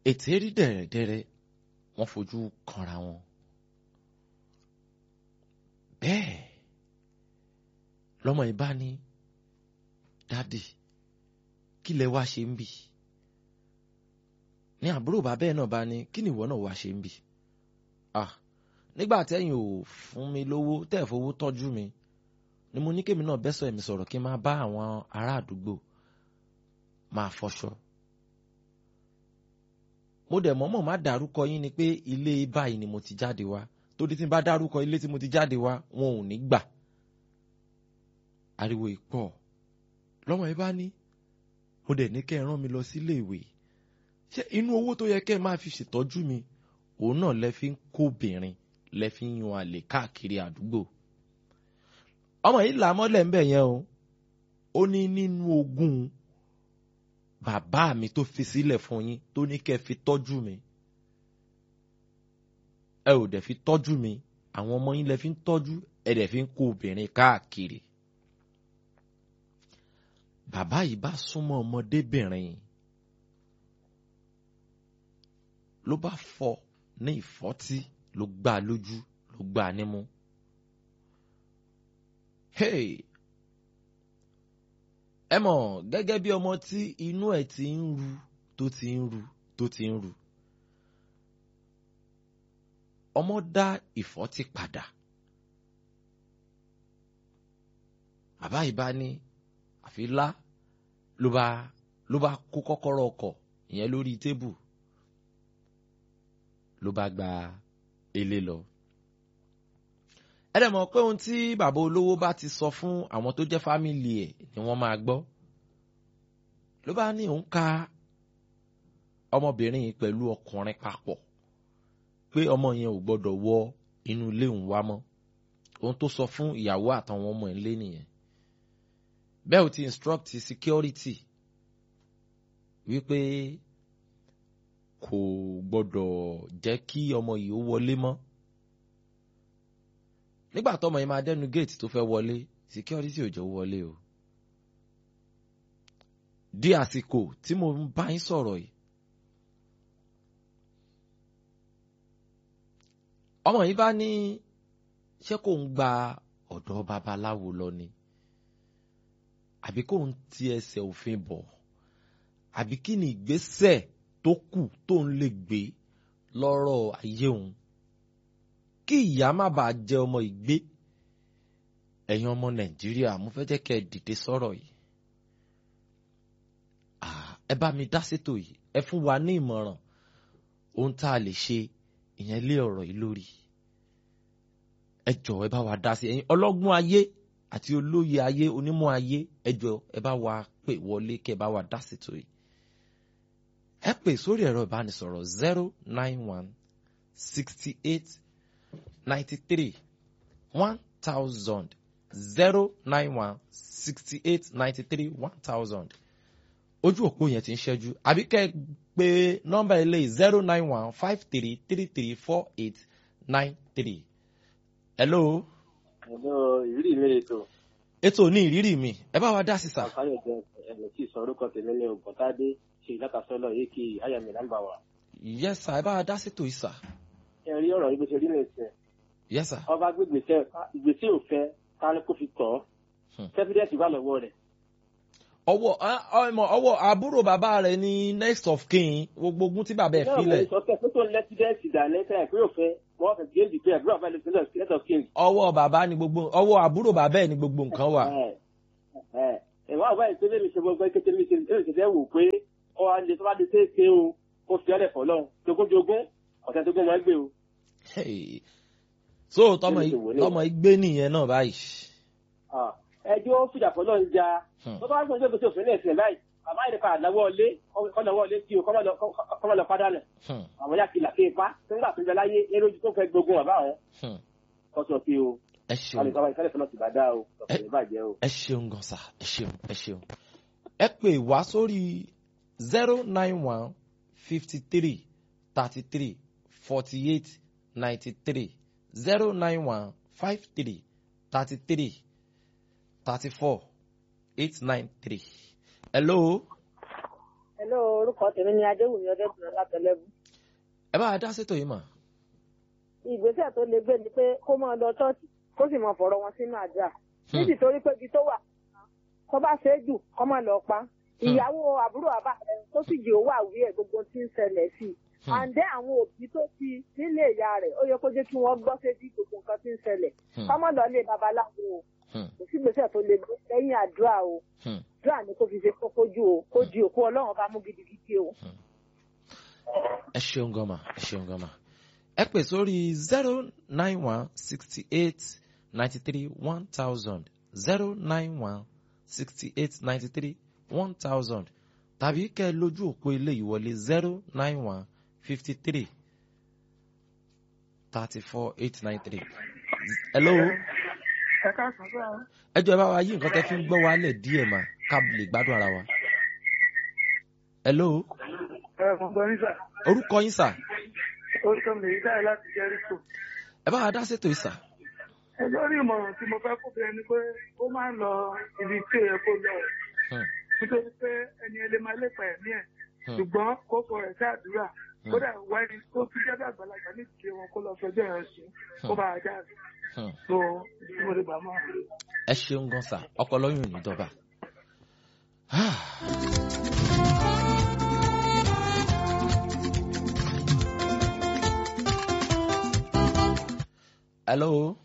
ètè rí dẹ̀rẹ̀dẹ̀rẹ̀ wọ́n fojú kanra wọn. bẹ́ẹ̀ lọ́mọ ìbá ní dádì kí lẹ wá ṣe ń bì ní àbúrò bàbá ẹ̀ náà bá ní kí ni ìwọ náà wá ṣe ń bì ah nígbà tẹ́yìn ò fún mi lówó tẹ́ ẹ̀ fowó tọ́jú mi ni mo ní kémi náà bẹ́sọ̀ ẹ̀mí sọ̀rọ̀ kí n máa bá àwọn ará àdúgbò máa fọṣọ. mo dẹ̀ mọ́mọ́ má dárúkọ yín ni pé ilé báyìí ni mo ti jáde wá torí tí n bá dárúkọ ilé tí mo ti jáde wá wọn ò ní gbà. ariwo ìpọ̀ lọ́mọ yìí bá ní mo dẹ̀ ní kẹ́ ẹ rán mi lọ sílé ìwé ṣé inú owó tó yẹ kẹ́ ẹ máa fi ṣètọ́jú mi òun náà lẹ fi ń kóbìnrin lẹ fi ń yan àlè káàkiri àdúgbò ọmọ yìí là mọ́lẹ̀ ń bẹ̀ yẹn o ó ní nínú ogún bàbá mi tó fi sílẹ̀ fún yín tó ní kẹ́ fi tọ́jú mi ẹ ò dẹ̀ fi tọ́jú mi àwọn ọmọ yín lẹ fi ń tọ́jú ẹ dẹ̀ fi ń kó obìnrin káàkiri bàbá yìí bá súnmọ́ ọmọdébìnrin ló bá fọ́ ní ìfọ́tí ló gbá a lójú ló gbá a nímú. Hey! ẹ mọ̀ gẹ́gẹ́ bí ọmọ tí inú ẹ̀ ti ń ru tó ti ń ru tó ti ń ru. ọmọ dá ìfọ́tí padà. bàbá yìí bá ní àfi lá ló bá ló bá kó kọ́kọ́rọ́ ọkọ̀ ìyẹn lórí tébù ló bá gba ilé lọ. ẹ dẹ̀ mọ̀ pé ohun tí bàbá olówó bá ti sọ fún àwọn tó jẹ́ fámìlì ẹ̀ ni wọ́n máa gbọ́. ló bá ní òun ka ọmọbìnrin yìí pẹ̀lú ọkùnrin papọ̀ pé ọmọ yẹn ò gbọ́dọ̀ wọ inú ilé òun wá mọ́ ohun tó sọ fún ìyàwó àtàwọn ọmọ ẹ̀ lé nìyẹn. bẹ́ẹ̀ ò ti instruct security wípé kò gbọdọ̀ jẹ́ kí ọmọ yìí ó wọlé mọ́. nígbà tọmọ yìí máa dẹnu géètì tó fẹ́ wọlé security ò jẹ́ ó wọlé o. di àsìkò tí mo ń bá yín sọ̀rọ̀ yìí. ọmọ yìí bá ní ṣé kò ń gba ọ̀dọ̀ babaláwo lọ ni àbí kò ń ti ẹsẹ̀ òfin bọ̀ àbí kí ni ìgbésẹ̀ tó kù tó ń lè gbé lọ́rọ̀ ayé òun kí ìyá má bàa jẹ ọmọ ìgbé ẹ̀yin ọmọ nàìjíríà mo fẹ́ jẹ́ kẹ́ ẹ dìde sọ̀rọ̀ yìí ẹ bá mi dá sétò yìí ẹ fún wa ní ìmọ̀ràn ohun tá a lè ṣe ìyẹn lé ọ̀rọ̀ yìí lórí ẹ jọ̀ọ́ ẹ bá wa dá sí ẹ̀yin ọlọ́gbọ́n ayé àti olóye ayé onímọ̀ ayé ẹ jọ̀ọ́ ẹ bá wa pè wọlé kẹ́ ẹ bá wa dá sétò yìí ẹ pè sórí ẹ̀rọ ìbánisọ̀rọ̀ zero nine one sixty eight ninety three one thousand zero nine one sixty eight ninety three one thousand ojú òpó yẹn ti ń ṣẹ́jú àbí kẹ́ ẹ pé nọ́mbà ilé zero nine one five three three three four eight nine three. hello. hello ìrírí mi lè tó. ètò ní ìrírí mi ẹ bá wa dá sí sà. àǹfààní ọjọ́ ẹ̀mí tí ìsọ orúkọ tèmi ní ògùntàdé ṣe ìdákasọ́lọ̀ yìí kí ayàmì nàmbà wà. yes sà ẹ bá wa dá sí tòyí sà. ẹ rí ọ̀rọ̀ yìí bó ṣe rí ní ìsìn. yes sà. ọba gbégbèsè ìgbésẹ̀ òfẹ́ káni kó fi tọ̀ ọ́ sẹ́fídẹ́ẹ̀tì wà lọ́wọ́ rẹ̀. ọwọ́ ọmọ ọwọ́ àbúrò bàbá rẹ̀ ní next of kin gbogbo ogun tí bàbá ẹ̀ filẹ̀. náà mo sọ pé pé tó ń lẹ́sídẹ́ẹ̀tì dà lẹ́sẹ̀ àìpé òfẹ́ wọ́n fẹ́ gé ìdìbò àbúrò àbá lè sílẹ̀ next of kin. ọwọ́ bàbá ni gbogbo ọwọ́ àbúrò bàbá ẹ̀ ni gbogbo nǹkan wà. ìwà àbá ìṣẹ́lẹ̀ mi ṣe gbogbo kékeré mi ṣe mi ṣe wò pé ọ alẹ tó bá di ṣe é ṣe o kó fi ọlẹ fọlọ jogúnjogún ọ̀sẹ̀ tó gún wọn gbé o. so tọmọ tọmọ igbe nìyẹn náà báyìí. ẹjọ́ fìjà fọlọ́ ń ja tó bá gbọ́n jókòó sí òfin náà ẹ̀sìn báyìí bàbá yìí ká àdáwọ́ ọlé kọ́nàwọ́ ọlé tí o kọ́mọ lọ padà nù. àwọn yà kìlà kéèpá nígbà tó ń bẹ láyé ní lójú tó fẹ́ gbógun bàbá wọn. kọ́sọ̀ sí o. ẹ ṣeun ẹ ṣeun gan sa ẹ ṣeun ẹ ṣeun. ẹ pè wá sórí zero nine one fifty three thirty three forty eight ninety three zero nine one five three thirty three thirty four eight nine three. hello. Hello, orúkọ tèmi ni Adéwùmí Ọdẹ́bùnrin látẹlẹ́bù. ẹ bá wa dá sétò yìí mà. Ìgbésẹ̀ tó le gbé ni pé kó máa lọ ṣọ́ọ̀ṣì kó sì máa fọ̀rọ̀ wọn sínú àdúrà. Hmm. Nítorí pé ibi tó wà kó bá ṣe é jù kó máa lọ pa. Ìyàwó àbúrò bàbá rẹ̀ tó sì jẹ́ owó àwí ẹ̀ gbogbo tí ń ṣẹlẹ̀ sí i. Hmm. Àǹdẹ́ àwọn òbí tó ti nílé ìyá rẹ̀ ó yẹ kó jẹ́ kí wọ́n gbọ́ sétí gbogbo nǹkan tí ń ṣẹlẹ̀. Hmm. Kó má lọ lé babaláwo o. Hmm. Kò sí ìgbésẹ̀ tó le gbé lẹ́yìn àdúrà o. Hmm. Àdúrà ni kó fi ṣe kókó jù o. Kó di òkú Ọlọ́run bá mú gidigidi o. ẹ ṣeun gan ma ẹ ṣeun gan ma ẹ pè sórí zero nine one sixty eight ninety three one thousand zero nine one sixty eight ninety three one thousand tàbí kẹ́ ẹ lójú òpó ilé ìwọlé zero nine one fifty three thirty four eight nine three. hello ẹ káàsán sọ ọ. ẹ jọ ẹ bá wa yí nǹkan tẹ́ fi ń gbọ́ wálẹ̀ díẹ̀ mà ká lè gbádùn ara wa. hello ẹ mọ̀ gbọ́ nísà orúkọ yín sà orúkọ mi lèyí táyà láti jẹ́ríkò. ẹ bá wa dá sétò yìí sà. ẹ lórí ìmọ̀ràn tí mo fẹ́ kó bẹ́ẹ̀ ni pé ó máa ń lọ ibi tí ó yẹ kó lọ Hmm. nítorí pé ẹni ẹlẹ́ máa lépa ẹ̀mí ẹ̀ Hmm. ṣùgbọ́n kókó rẹ̀ sí àdúrà kódà wáyé tó fi jẹ́ bí àgbàlagbà ní ìdílé wọn kó lọ fẹjọ́ ẹ̀ sùn kó bá a jáde Hmm. tó tí mo lè gbà mọ́. ẹ ṣeun gan sa ọpọlọ yóò ní dọba. hello.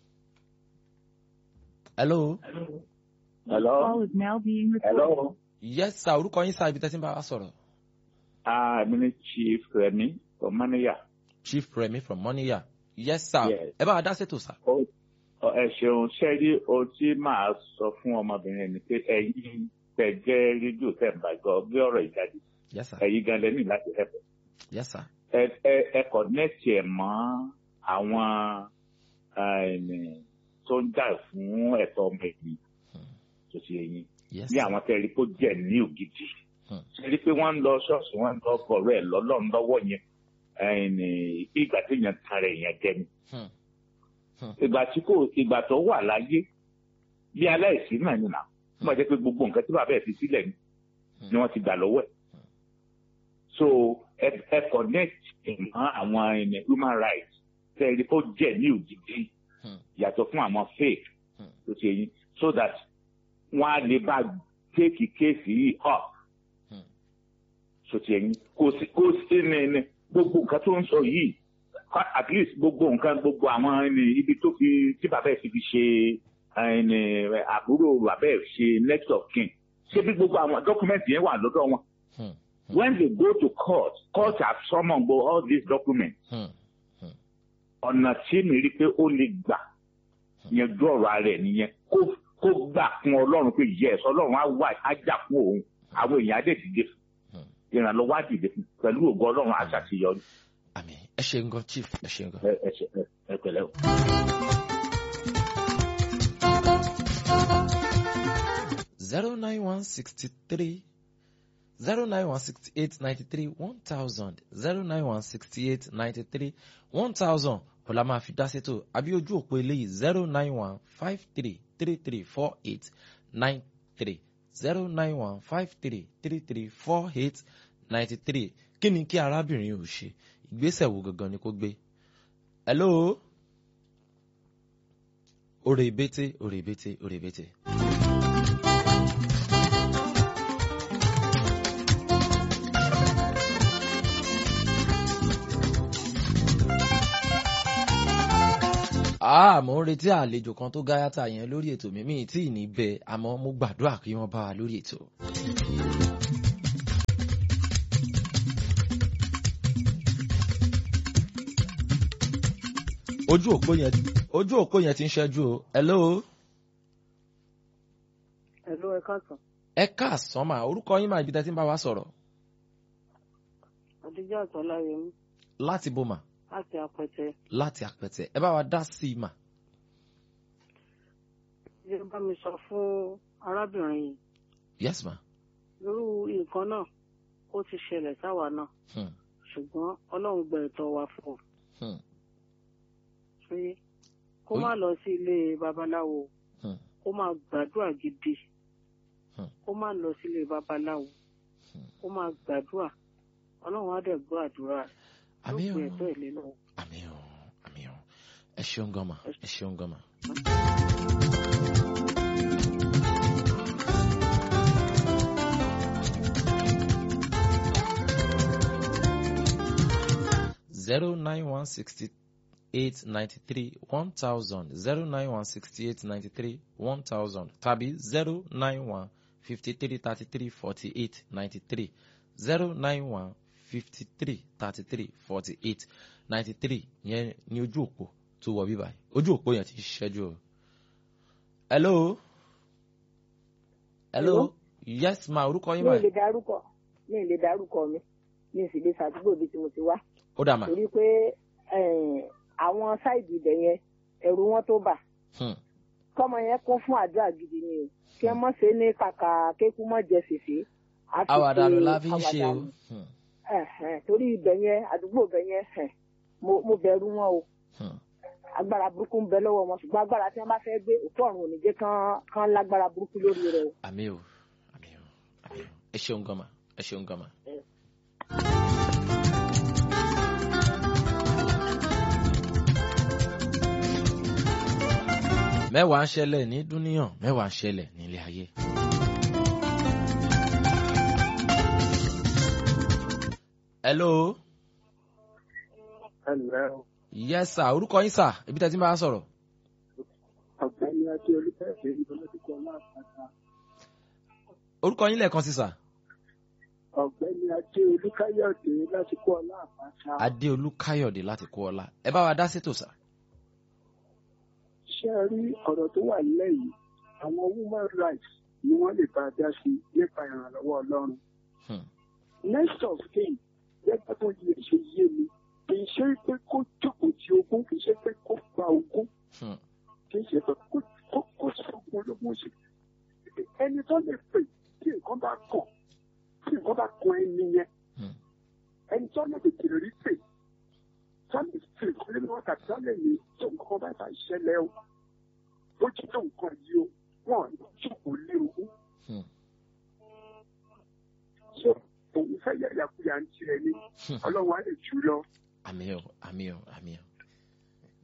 hello. Hello. Call is now being recorded. Hello. yes sir orúkọ yín sá ibi tẹ́sí ń bá wa sọ̀rọ̀. Ah, mi ni Chief Remi from Maniya. chief remi from moniya. yes sir Yes. ẹ bá wa dá ṣètò sá. Ó- ọ- Ẹ ṣeun ṣé rí ohun tí màá sọ fún ọmọbìnrin ni pé ẹ̀yin tẹ̀ jẹ́ rédíò tẹ̀ ń bá gbọ́ bí ọ̀rọ̀ ìjáde. yes sir Ẹ̀yin gan lẹ́nu láti ẹ̀fẹ̀. yes sir. Ẹ ẹ- ẹ kọ̀nẹ́tì ẹ̀ mọ́ àwọn ẹni tó ń jà fún ẹ̀tọ́ ọmọ ẹ̀yìn tó ti ẹ̀yìn. yes Ní sir. àwọn tẹ̀rí kó jẹ́ ní ògidì. Hmm. Ṣé rí pé wọ́n ń lọ ṣọ́ọ̀ṣì wọ́n ń lọ bọ̀rọ̀ ẹ̀ lọ́lọ́run lọ́wọ́ yẹn. Ẹni ìgbà tí èèyàn tan rẹ̀ yẹn jẹ ni. Hmm. ìgbà tí kò ìgbà tó wà láyé bí aláìsí náà ni nà ó máa jẹ́ pé gbogbo nǹkan tí bàbá ẹ̀ fi sílẹ̀ ni ni wọ́n ti gbà lọ́wọ́ ẹ̀ so ẹ ẹ connect mọ́ àwọn ẹni human rights tẹ́lẹ̀ kó jẹ́ ní òjijì Hmm. yàtọ̀ fún àwọn fake Hmm. tó ti yẹn so that wọ́n á lè bá take kéèsì yìí up Hmm. so ti yẹn kò sí kò sí ní ní gbogbo nǹkan tó ń sọ yìí Ka- at least gbogbo nǹkan gbogbo àwọn ẹni ibi tó fi tí bàbá ẹ̀ ti fi ṣe ẹni àbúrò bàbá ẹ̀ ṣe next of kin ṣé bí gbogbo àwọn document yẹn wà lọ́dọ̀ wọn Hmm. when they go to court court have summoned go all these documents Hmm. ọ̀nà tí mi rí pé ó lè gbà yẹn ju ọ̀rọ̀ ara ẹ̀ nìyẹn kó kó gbà fún ọlọ́run pé yes ọlọ́run á wà á jà fún òun àwọn èèyàn á dẹ̀ dìde fún Hmm. ìrànlọ́wọ́ á dìde fún pẹ̀lú ògo ọlọ́run á ṣàṣeyọrí àmì ẹ ṣeun gan chief ẹ ṣeun gan. ẹ ẹ ṣe ẹ ẹ pẹ̀lẹ́ o. zero nine one sixty three zero nine one sixty eight ninety three one thousand zero nine one sixty eight ninety three one thousand ọ̀la máa fi dá sétò àbí ojú òpó eléyìí zero nine one five three three three four eight nine three zero nine one five three three three four eight ninety three kí ni kí arábìnrin ò ṣe ìgbésẹ̀ wo gangan ni kó gbé. hello òrè ìbété òrè ìbété òrè ìbété. Ah, mo ń retí àlejò kan tó gáyàtà yẹn lórí ètò mi mi tí ì ní bẹ àmọ́ mo gbàdúrà kí wọ́n bá wa lórí ètò. ojú òpó yẹn ojú òpó yẹn ti ń ṣẹ́jú o hello Hello, ẹ káàsán. ẹ káàsán mà orúkọ yín máa ibi tẹ́ ti ń bá wa sọ̀rọ̀ Adijọ́ Àtọ́láyẹmí láti bò mà láti Apẹtẹ. láti àpẹtẹ ẹ bá wa dá sí i mà. Ṣé bá mi sọ fún arábìnrin yìí? yes ma. Irú nǹkan náà ó ti ṣẹlẹ̀ sáwa náà. Hmm. Ṣùgbọ́n Ọlọ́run gba ẹ̀tọ́ wa fún un. Hmm. Ṣé kó má lọ sí ilé babaláwo? Hmm. Kó má gbàdúrà gidi. Hmm. Kó má lọ sí ilé babaláwo. ó máa gbàdúrà ọlọ́run á dẹ̀ gbọ́ àdúrà rẹ̀ àmì yóò o pè ẹ̀tọ́ ẹ̀ lé lọ́wọ́. àmì o àmì o ẹ ṣeun gan ma ẹ ṣeun gan ma. zero nine one sixty eight ninety three one thousand zero nine one sixty eight ninety three one thousand tàbí zero nine one fifty three thirty three forty eight ninety three zero nine one fifty three thirty three forty eight ninety three yẹn ní ojú òpó tó wọ bíbá ojú òpó yẹn ti ṣẹ́jú o. hello. hello. Hello? yes ma orúkọ yín mi ma ì lè darúkọ mi ì lè darúkọ mi mi ì sì lè ṣàdúgbò bí tí mo ti wá ó dà ma. torí pé eh, àwọn sáìdì ibẹ̀ yẹn ẹ̀rù wọn tó bà Hmm. kọ́mọ yẹn kún fún àdúrà gidi ni o kí ẹ mọ̀ ṣe ní kàkà kékú mọ̀ jẹ fèfé á fi àwàdànù ṣe la fi ń ṣe o. àwàdànù. Hmm. Ẹ̀hẹ̀n, torí ibẹ̀ yẹn àdúgbò ibẹ̀ yẹn ẹ̀hẹ̀n, mo mo bẹ̀rù wọn o Hmm. agbára burúkú ń bẹ lọ́wọ́ wọn ṣùgbọ́n agbára tí wọ́n bá fẹ́ gbé òkú ọ̀run ò ní jẹ́ kán kán lágbára burúkú lórí rẹ̀ o. àmì o àmì o àmì o ẹ ṣeun gan ma ẹ ṣeun gan ma. mẹ́wàá ń ṣẹlẹ̀ ní dúníyàn mẹ́wàá ń ṣẹlẹ̀ nílé ayé. hello ẹnlẹ́ o yes sir orúkọ yín sir ibi tẹ́ ti máa sọ̀rọ̀ ọ̀gbẹ́ni adé olùfẹ́ẹ̀fẹ́ ìdọ́lọ́dúnkọ láàpáta orúkọ yín lẹ́ẹ̀kan sí sir ọ̀gbẹ́ni adé olùkáyọ̀dé láti kọ́ láàpáta adéolú káyọ̀dé láti kó ọlá ẹ bá wa dá sétò sir. ṣé ẹ rí ọ̀rọ̀ tó wà nílẹ̀ yìí àwọn women rights ni wọ́n lè bá a dá sí nípa ìrànlọ́wọ́ ọlọ́run Hmm. next of kin gẹ́gẹ́ bó yẹ ṣe yé mi kì í ṣe pé kó jókòó ti ogún kì í ṣe pé kó gba ogún Hmm. kì í ṣe pé kó kó kó sọ̀kun ológun ṣe ẹni tó lè pè tí nǹkan bá kàn tí nǹkan bá kan ẹni yẹn Hmm. ẹni tó lè tètè rí pè sọ́ni tí nǹkan lé wọn tàbí sọ́ni ní tó nǹkan bá bá ṣẹlẹ̀ o ó jí tó nǹkan yìí o wọn ò jókòó lé ogún Hmm. so òun fẹ́ yẹ ìyàkuyà ń tirẹ̀ ni Hmm. ọlọ́run á lè jù lọ. àmì o àmì o àmì o